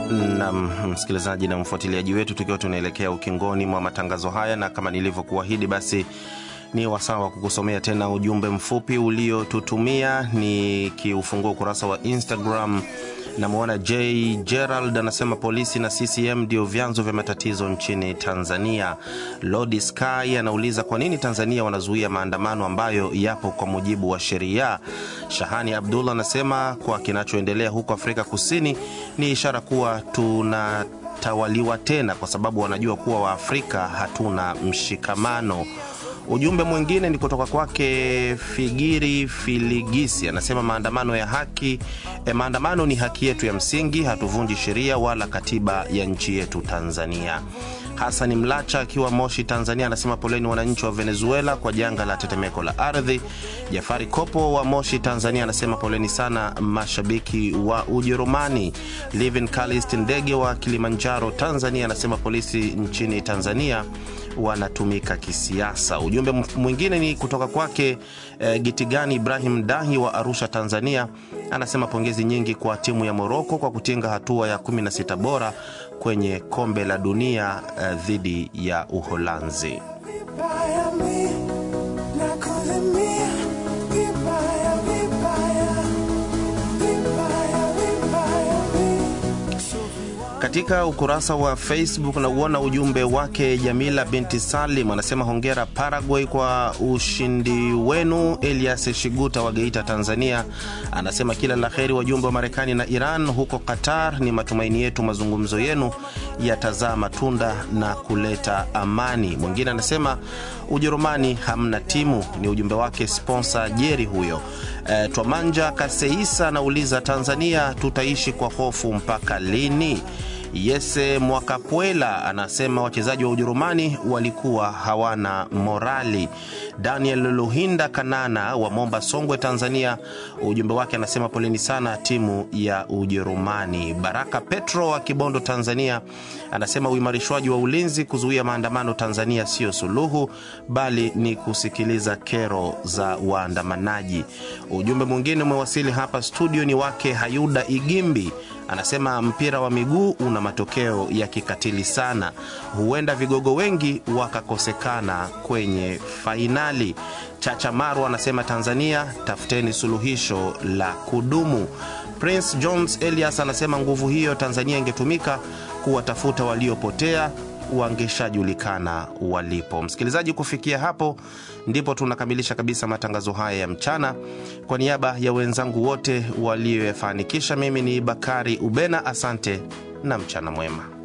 na msikilizaji na mfuatiliaji wetu, tukiwa tunaelekea ukingoni mwa matangazo haya, na kama nilivyokuahidi, basi ni wasaa wa kukusomea tena ujumbe mfupi uliotutumia. Nikiufungua ukurasa wa Instagram, namwona J Gerald anasema polisi na CCM ndio vyanzo vya matatizo nchini Tanzania. Lodi Sky anauliza kwa nini Tanzania wanazuia maandamano ambayo yapo kwa mujibu wa sheria. Shahani Abdullah anasema kwa kinachoendelea huko Afrika Kusini ni ishara kuwa tunatawaliwa tena, kwa sababu wanajua kuwa Waafrika hatuna mshikamano. Ujumbe mwingine ni kutoka kwake Figiri Filigisi, anasema maandamano ya haki eh, maandamano ni haki yetu ya msingi, hatuvunji sheria wala katiba ya nchi yetu Tanzania. Hasani Mlacha akiwa Moshi, Tanzania, anasema poleni wananchi wa Venezuela kwa janga la tetemeko la ardhi. Jafari Kopo wa Moshi, Tanzania, anasema poleni sana mashabiki wa Ujerumani. Livin Kalist Ndege wa Kilimanjaro, Tanzania, anasema polisi nchini Tanzania wanatumika kisiasa. Ujumbe mwingine ni kutoka kwake eh, Gitigani Ibrahim Dahi wa Arusha, Tanzania, anasema pongezi nyingi kwa timu ya Moroko kwa kutinga hatua ya 16 bora kwenye kombe la dunia eh, dhidi ya Uholanzi. Katika ukurasa wa Facebook nauona ujumbe wake Jamila binti Salim anasema hongera Paraguay kwa ushindi wenu. Elias Shiguta wa Geita, Tanzania anasema kila la heri wajumbe wa Marekani na Iran huko Qatar. Ni matumaini yetu mazungumzo yenu yatazaa matunda na kuleta amani. Mwingine anasema Ujerumani hamna timu, ni ujumbe wake sponsor Jeri huyo. E, Twamanja Kaseisa anauliza Tanzania tutaishi kwa hofu mpaka lini? Yese Mwakapwela anasema wachezaji wa Ujerumani walikuwa hawana morali. Daniel Luhinda Kanana wa Momba, Songwe, Tanzania, ujumbe wake anasema poleni sana timu ya Ujerumani. Baraka Petro wa Kibondo, Tanzania, anasema uimarishwaji wa ulinzi kuzuia maandamano Tanzania sio suluhu, bali ni kusikiliza kero za waandamanaji. Ujumbe mwingine umewasili hapa studio, ni wake Hayuda Igimbi anasema mpira wa miguu una matokeo ya kikatili sana, huenda vigogo wengi wakakosekana kwenye fainali. Chacha Maru anasema Tanzania, tafuteni suluhisho la kudumu. Prince Jones Elias anasema nguvu hiyo Tanzania ingetumika kuwatafuta waliopotea wangeshajulikana walipo. Msikilizaji, kufikia hapo ndipo tunakamilisha kabisa matangazo haya ya mchana. Kwa niaba ya wenzangu wote walioyafanikisha, mimi ni Bakari Ubena, asante na mchana mwema.